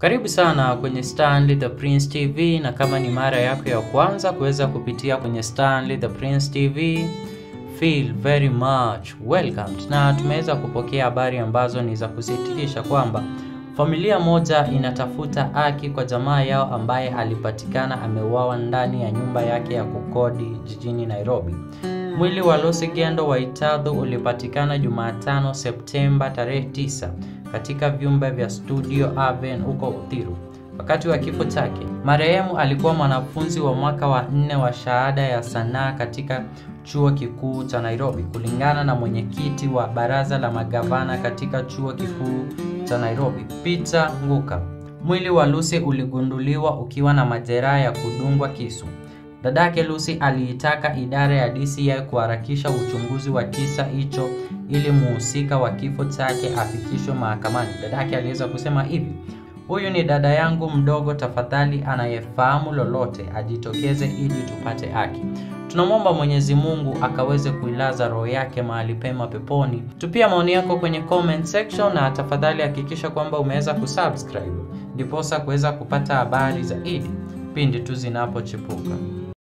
Karibu sana kwenye Stanley the Prince TV, na kama ni mara yako ya kwanza kuweza kupitia kwenye Stanley the Prince TV, feel very much welcomed. Na tumeweza kupokea habari ambazo ni za kusikitisha kwamba familia moja inatafuta haki kwa jamaa yao ambaye alipatikana ameuawa ndani ya nyumba yake ya kukodi jijini Nairobi. Mwili wa Lucy Gendo Waitadhu ulipatikana Jumatano Septemba tarehe 9 katika vyumba vya Studio Aven huko Uthiru. Wakati wa kifo chake, marehemu alikuwa mwanafunzi wa mwaka wa nne wa shahada ya sanaa katika chuo kikuu cha Nairobi, kulingana na mwenyekiti wa baraza la magavana katika chuo kikuu cha Nairobi, Peter Nguka. Mwili wa Lucy uligunduliwa ukiwa na majeraha ya kudungwa kisu. Dadake Lucy aliitaka idara ya DCI kuharakisha uchunguzi wa kisa hicho ili muhusika wa kifo chake afikishwe mahakamani. Dadake aliweza kusema hivi: Huyu ni dada yangu mdogo, tafadhali anayefahamu lolote ajitokeze ili tupate haki. Tunamwomba Mwenyezi Mungu akaweze kuilaza roho yake mahali pema peponi. Tupia maoni yako kwenye comment section, na tafadhali hakikisha kwamba umeweza kusubscribe ndiposa kuweza kupata habari zaidi pindi tu zinapochipuka.